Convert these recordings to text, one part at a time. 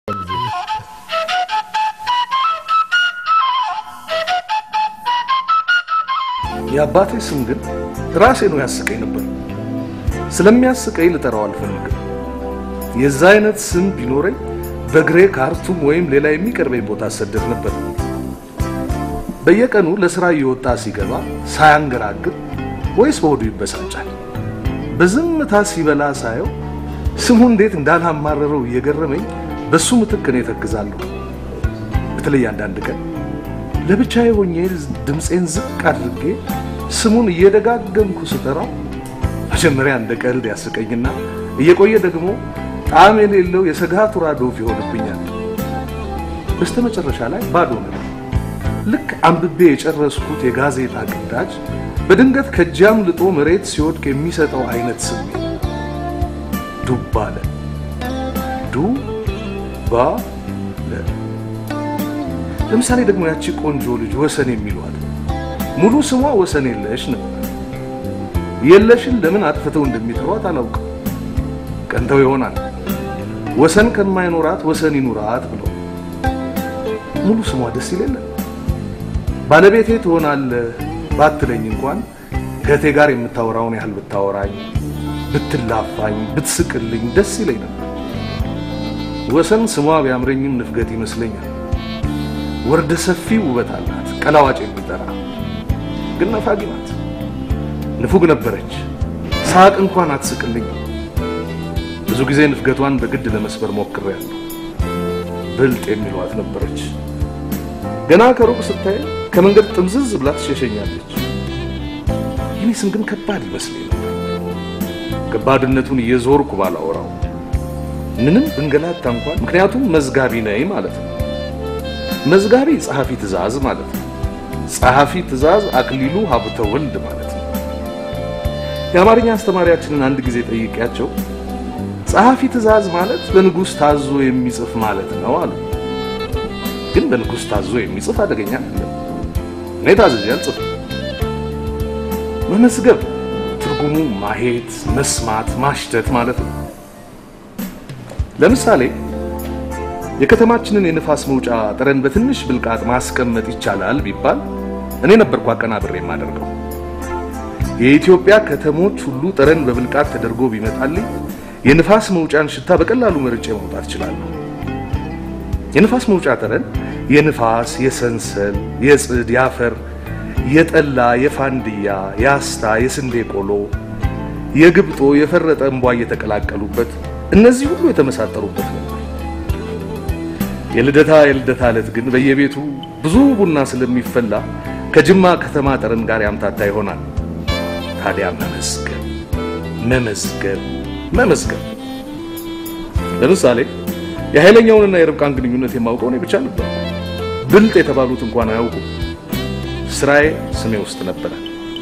የአባቴ ስም ግን ራሴ ነው ያስቀኝ ነበር። ስለሚያስቀኝ ልጠራው አልፈልግም። የዛ አይነት ስም ቢኖረኝ በእግሬ ካርቱም ወይም ሌላ የሚቀርበኝ ቦታ አሰደድ ነበር። በየቀኑ ለስራ እየወጣ ሲገባ ሳያንገራግር ወይስ በሆዱ ይበሳጫል። በዝምታ ሲበላ ሳየው ስሙ እንዴት እንዳላማረረው እየገረመኝ በሱ ምትክ እኔ ተክዛለሁ። በተለይ አንዳንድ ቀን ለብቻዬ ሆኜ ድምፄን ዝቅ አድርጌ ስሙን እየደጋገምኩ ስጠራው መጀመሪያ እንደ ቀልድ ያስቀኝና እየቆየ ደግሞ ጣዕም የሌለው የሰጋቱራ ዶፍ ይሆንብኛል። በስተመጨረሻ ላይ ባዶ ነው። ልክ አንብቤ የጨረስኩት የጋዜጣ ግዳጅ በድንገት ከእጃም ልጦ መሬት ሲወድቅ የሚሰጠው አይነት ስሜት ዱብ አለ። ዱ ባ ለ ለምሳሌ ደግሞ ያቺ ቆንጆ ልጅ ወሰን የሚሏት ሙሉ ስሟ ወሰን የለሽ ነበር። የለሽን ለምን አጥፍተው እንደሚጠሯት አላውቅም። ቀንተው ይሆናል ወሰን ከማይኖራት ወሰን ይኑራት ብለው። ሙሉ ስሟ ደስ ይለለ ባለቤቴ ትሆናለህ ባትለኝ እንኳን ከእቴ ጋር የምታወራውን ያህል ብታወራኝ፣ ብትላፋኝ፣ ብትስቅልኝ ደስ ይለኝ ነበር። ወሰን ስሟ ቢያምረኝም ንፍገት ይመስለኛል። ወርደ ሰፊ ውበት አላት፣ ቀላዋጭ የሚጠራ ግን ነፋጊ ናት። ንፉግ ነበረች፣ ሳቅ እንኳን አትስቅልኝ። ብዙ ጊዜ ንፍገቷን በግድ ለመስበር ሞክሬያለሁ። ብልጥ የሚሏት ነበረች። ገና ከሩቅ ስታይ ከመንገድ ጥምዝዝ ብላ ትሸሸኛለች። የኔ ስም ግን ከባድ ይመስለኝ ነበር። ከባድነቱን እየዞርኩ ባላወራው ምንም ብንገላታ እንኳን ምክንያቱም መዝጋቢ ነኝ ማለት ነው። መዝጋቢ ጸሐፊ ትእዛዝ ማለት ነው። ጸሐፊ ትእዛዝ አክሊሉ ሀብተ ወልድ ማለት ነው። የአማርኛ አስተማሪያችንን አንድ ጊዜ ጠይቄያቸው ጸሐፊ ትእዛዝ ማለት በንጉሥ ታዞ የሚጽፍ ማለት ነው አሉ። ግን በንጉሥ ታዞ የሚጽፍ አደገኛ አይደለም። እኔ ታዝዤ አልጽፍም። መመዝገብ ትርጉሙ ማየት፣ መስማት፣ ማሽተት ማለት ነው። ለምሳሌ የከተማችንን የንፋስ መውጫ ጠረን በትንሽ ብልቃጥ ማስቀመጥ ይቻላል ቢባል እኔ ነበርኩ አቀናብሬ የማደርገው። የኢትዮጵያ ከተሞች ሁሉ ጠረን በብልቃጥ ተደርጎ ቢመጣልኝ የንፋስ መውጫን ሽታ በቀላሉ መርጬ ማውጣት እችላለሁ። የንፋስ መውጫ ጠረን የንፋስ፣ የሰንሰል፣ የጽድ፣ የአፈር፣ የጠላ፣ የፋንድያ፣ የአስታ፣ የስንዴ ቆሎ፣ የግብጦ፣ የፈረጠ እንቧ እየተቀላቀሉበት እነዚህ ሁሉ የተመሳጠሩበት ነበር። የልደታ የልደታ ዕለት ግን በየቤቱ ብዙ ቡና ስለሚፈላ ከጅማ ከተማ ጠረን ጋር ያምታታ ይሆናል። ታዲያ መመዝገብ መመዝገብ መመዝገብ ለምሳሌ የኃይለኛውንና የርብቃን ግንኙነት የማውቀው እኔ ብቻ ነበር። ብልጥ የተባሉት እንኳን አያውቁም። ስራዬ ስሜ ውስጥ ነበረ።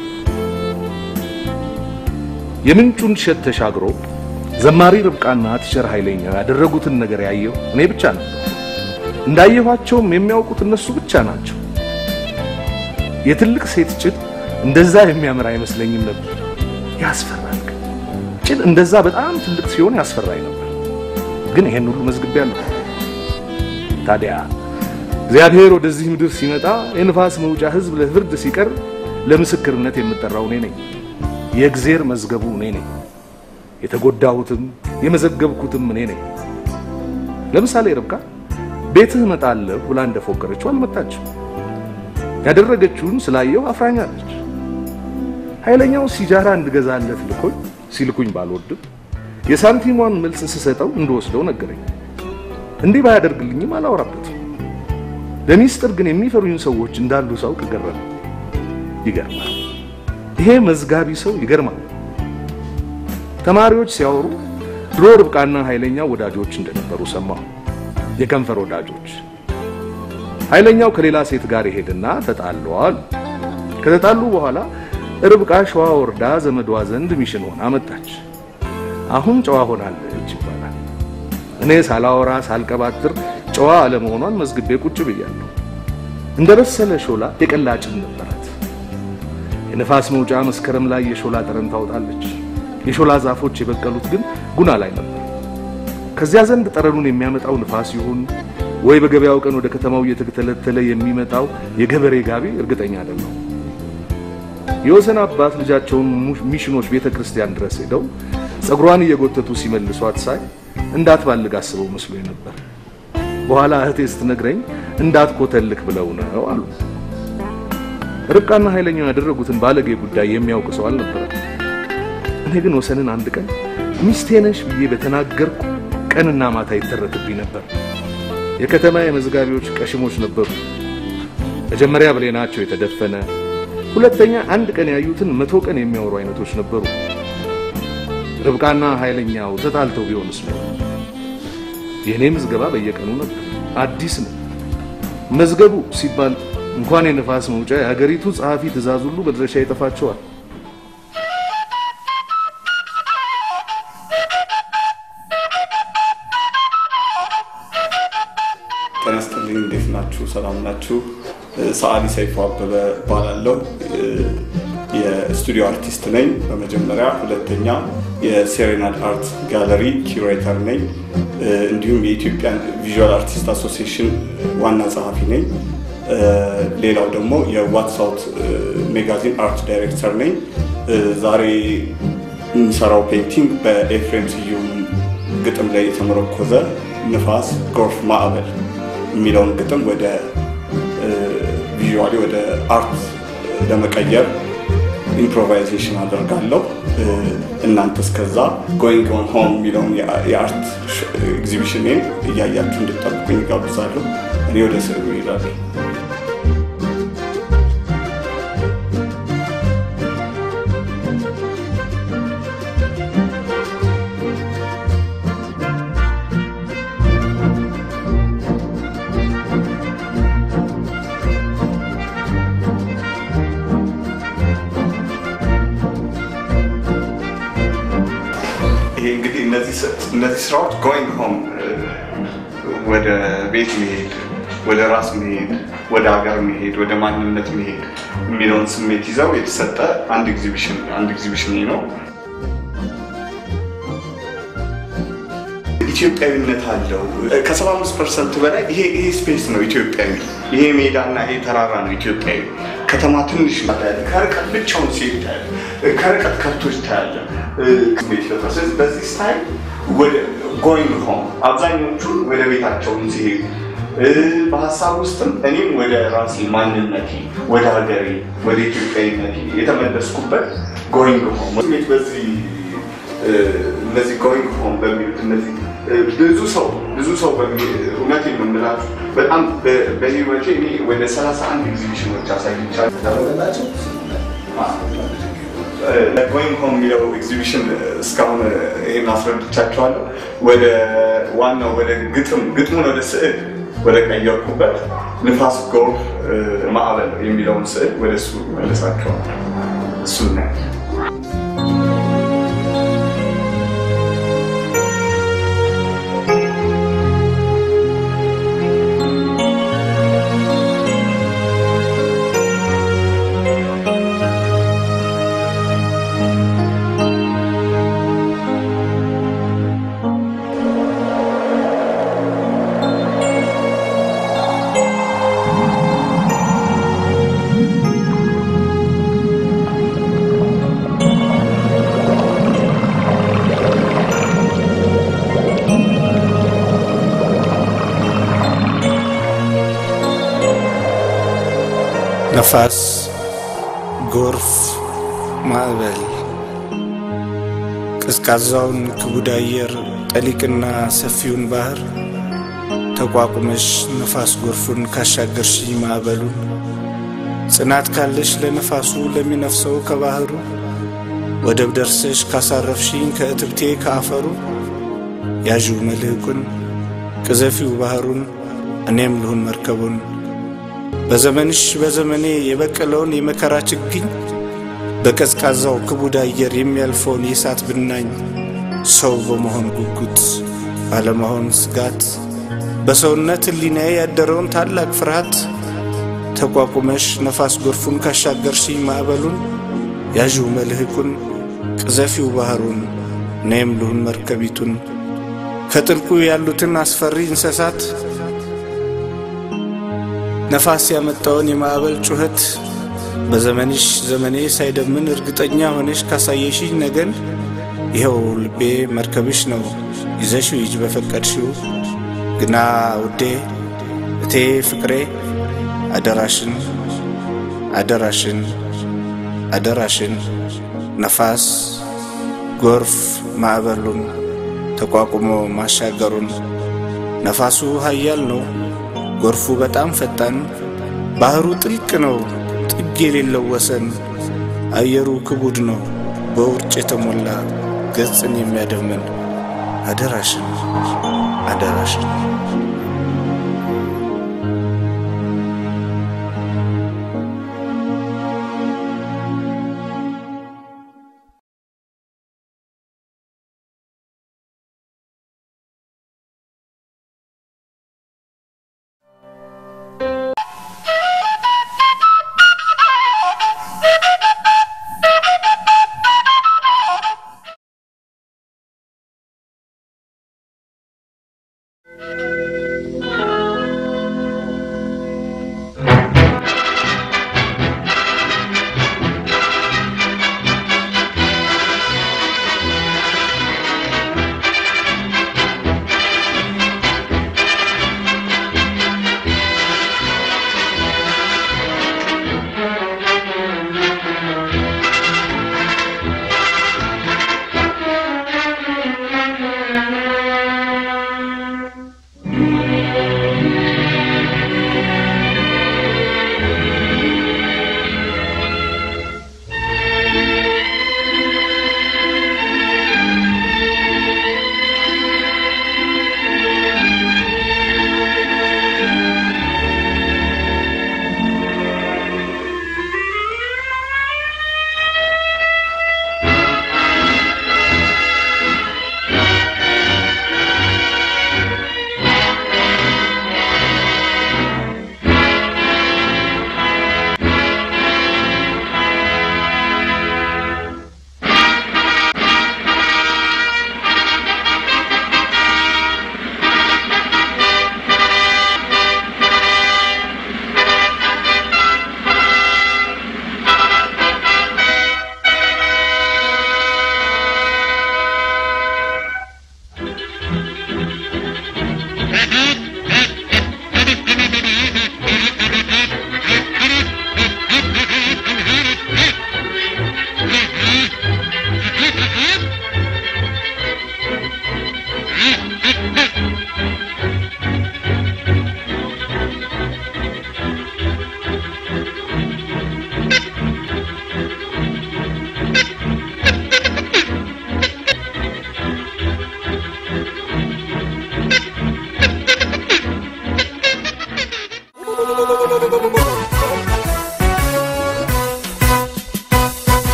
የምንጩን እሸት ተሻግሮ ዘማሪ ርብቃና ቲቸር ኃይለኛው ያደረጉትን ነገር ያየው እኔ ብቻ ነበር። እንዳየኋቸውም የሚያውቁት እነሱ ብቻ ናቸው። የትልቅ ሴት ጭን እንደዛ የሚያምር አይመስለኝም ነበር። ያስፈራል። ጭን እንደዛ በጣም ትልቅ ሲሆን ያስፈራኝ ነበር። ግን ይሄን ሁሉ መዝግቤያለሁ። ታዲያ እግዚአብሔር ወደዚህ ምድር ሲመጣ የንፋስ መውጫ ሕዝብ ለፍርድ ሲቀርብ ለምስክርነት የምጠራው እኔ ነኝ። የእግዜር መዝገቡ እኔ ነኝ። የተጎዳሁትም የመዘገብኩትም እኔ ነኝ። ለምሳሌ ርብቃ ቤትህ እመጣለሁ ብላ እንደፎከረችው አልመጣችም። ያደረገችውን ስላየው አፍራኛለች። ኃይለኛው ሲጃራ እንድገዛለት ልኮኝ ሲልኩኝ ባልወድም የሳንቲሟን መልስ ስሰጠው እንደወስደው ነገረኝ። እንዲህ ባያደርግልኝም አላወራበትም። ለሚስጥር ግን የሚፈሩኝ ሰዎች እንዳሉ ሳውቅ ገረመ። ይገርማል። ይሄ መዝጋቢ ሰው ይገርማል። ተማሪዎች ሲያወሩ ድሮ ርብቃና ኃይለኛው ወዳጆች እንደነበሩ ሰማሁ። የከንፈር ወዳጆች። ኃይለኛው ከሌላ ሴት ጋር ይሄድና ተጣለዋል። ከተጣሉ በኋላ ርብቃ ሸዋ ወርዳ ዘመዷ ዘንድ ሚሽን ሆና መጣች። አሁን ጨዋ ሆናለች ይባላል። እኔ ሳላወራ ሳልቀባጥር ጨዋ አለመሆኗን መዝግቤ ቁጭ ብያለሁ። እንደ በሰለ ሾላ የቀላጭን ነበራት። የነፋስ መውጫ መስከረም ላይ የሾላ ጠረን ታወጣለች። የሾላ ዛፎች የበቀሉት ግን ጉና ላይ ነበር። ከዚያ ዘንድ ጠረኑን የሚያመጣው ንፋስ ይሁን ወይ በገበያው ቀን ወደ ከተማው እየተተለተለ የሚመጣው የገበሬ ጋቢ እርግጠኛ አይደለሁ። የወሰን አባት ልጃቸውን ሚሽኖች ቤተ ክርስቲያን ድረስ ሄደው ጸጉሯን እየጎተቱ ሲመልሷት ሳይ እንዳትባልግ አስበው መስሎኝ ነበር። በኋላ እህቴ ስትነግረኝ እንዳትኮተልክ ብለው ነው አሉ። ርብቃና ኃይለኛው ያደረጉትን ባለጌ ጉዳይ የሚያውቅ ሰው አልነበረም። እኔ ግን ወሰንን አንድ ቀን ሚስቴ ነሽ ብዬ በተናገርኩ ቀንና ማታ ይተረትብኝ ነበር። የከተማ የመዝጋቢዎች ቀሽሞች ነበሩ። መጀመሪያ ብሌናቸው የተደፈነ፣ ሁለተኛ አንድ ቀን ያዩትን መቶ ቀን የሚያወሩ አይነቶች ነበሩ። ርብቃና ኃይለኛው ተጣልተው ቢሆንስ ነው? የእኔ ምዝገባ በየቀኑ ነበር፣ አዲስ ነው። መዝገቡ ሲባል እንኳን የነፋስ መውጫ የሀገሪቱ ጸሐፊ ትእዛዝ ሁሉ መድረሻ ይጠፋቸዋል። ጤና ይስጥልኝ። እንዴት ናችሁ? ሰላም ናችሁ? ሰዓሊ ሰይፉ አበበ እባላለሁ። የስቱዲዮ አርቲስት ነኝ በመጀመሪያ። ሁለተኛ የሴሬናድ አርት ጋለሪ ኪዩሬተር ነኝ። እንዲሁም የኢትዮጵያን ቪዥዋል አርቲስት አሶሲዬሽን ዋና ጸሐፊ ነኝ። ሌላው ደግሞ የዋትሳውት ሜጋዚን አርት ዳይሬክተር ነኝ። ዛሬ የሚሰራው ፔንቲንግ በኤፍሬም ስዩም ግጥም ላይ የተመረኮዘ ንፋስ፣ ጎርፍ፣ ማዕበል የሚለውን ግጥም ወደ ቪዥዋሊ ወደ አርት ለመቀየር ኢምፕሮቫይዜሽን አደርጋለሁ። እናንተ እስከዛ ጎይንግ ኦን ሆም የሚለውን የአርት ኤግዚቢሽንን እያያችሁ እንድጠብቁኝ ይጋብዛለሁ። እኔ ወደ ስዕሉ ይሄዳለሁ። ይሄ እንግዲህ እነዚህ ስራዎች ጎይንግ ሆም ወደ ቤት መሄድ፣ ወደ ራስ መሄድ፣ ወደ ሀገር መሄድ፣ ወደ ማንነት መሄድ የሚለውን ስሜት ይዘው የተሰጠ አንድ ኤግዚቢሽን አንድ ኤግዚቢሽን ነው። ኢትዮጵያዊነት አለው። ከ75 ፐርሰንት በላይ ይሄ ይሄ ስፔስ ነው ኢትዮጵያዊ። ይሄ ሜዳና ይሄ ተራራ ነው ኢትዮጵያዊ። ከተማ ትንሽ ታያለ፣ ከርቀት ብቻውን ሲሄድ ታያለ፣ ከርቀት ከብቶች ታያለ። ስሜት ይፈጥራል። ስለዚህ በዚህ ስታይል ወደ ጎይንግ ሆም አብዛኞቹ ወደ ቤታቸውን ሲሄዱ በሀሳብ ውስጥም እኔም ወደ ራሴ ማንነቴ፣ ወደ ሀገሬ፣ ወደ ኢትዮጵያዊነቴ የተመለስኩበት ጎይንግ ሆም ስሜት በዚህ እነዚህ ጎይንግ ሆም በሚሉት እነዚህ ብዙ ሰው ብዙ ሰው እውነት የምንላችሁ በጣም በህይወቴ እኔ ወደ 31 ኤግዚቢሽኖች አሳይቻለሁ። ተደረገላቸው ጎይንግ ሆም የሚለው ኤግዚቢሽን እስካሁን ይህን አስረድቻቸዋለሁ። ወደ ዋናው ወደ ግጥም ግጥሙን ወደ ስዕል ወደ ቀየርኩበት ንፋስ፣ ጎርፍ፣ ማዕበል የሚለውን ስዕል ወደ እሱ መልሳቸዋል። እሱ ነው ነፋስ፣ ጎርፍ፣ ማዕበል፣ ቀዝቃዛውን ክቡድ አየር፣ ጠሊቅና ሰፊውን ባህር ተቋቁመሽ ነፋስ ጎርፉን ካሻገርሽ ማዕበሉን ጽናት ካለሽ ለነፋሱ ለሚነፍሰው ከባህሩ ወደብ ደርሰሽ ካሳረፍሽኝ ከእትብቴ ከአፈሩ ያዥው መልህቁን ቅዘፊው ባህሩን እኔም ልሁን መርከቡን በዘመንሽ በዘመኔ የበቀለውን የመከራ ችግኝ በቀዝቃዛው ክቡድ አየር የሚያልፈውን የእሳት ብናኝ ሰው በመሆን ጉጉት ባለመሆን ስጋት በሰውነት ሕሊናዬ ያደረውን ታላቅ ፍርሃት ተቋቁመሽ ነፋስ ጎርፉን ካሻገርሽኝ ማዕበሉን ያዥው መልህቁን ቅዘፊው ባህሩን እኔም ልሁን መርከቢቱን ከጥልቁ ያሉትን አስፈሪ እንስሳት ነፋስ ያመጣውን የማዕበል ጩኸት በዘመንሽ ዘመኔ ሳይደምን እርግጠኛ ሆነሽ ካሳየሽኝ ነገን ይኸው ልቤ መርከብሽ ነው ይዘሽው ሂጅ በፈቀድሽው። ግና ውዴ እቴ ፍቅሬ አደራሽን አደራሽን አደራሽን ነፋስ ጎርፍ ማዕበሉን ተቋቁሞ ማሻገሩን ነፋሱ ኃያል ነው፣ ጎርፉ በጣም ፈጣን፣ ባህሩ ጥልቅ ነው ጥግ የሌለው ወሰን፣ አየሩ ክቡድ ነው በውርጭ የተሞላ ገጽን የሚያደምን አደራሽን አደራሽን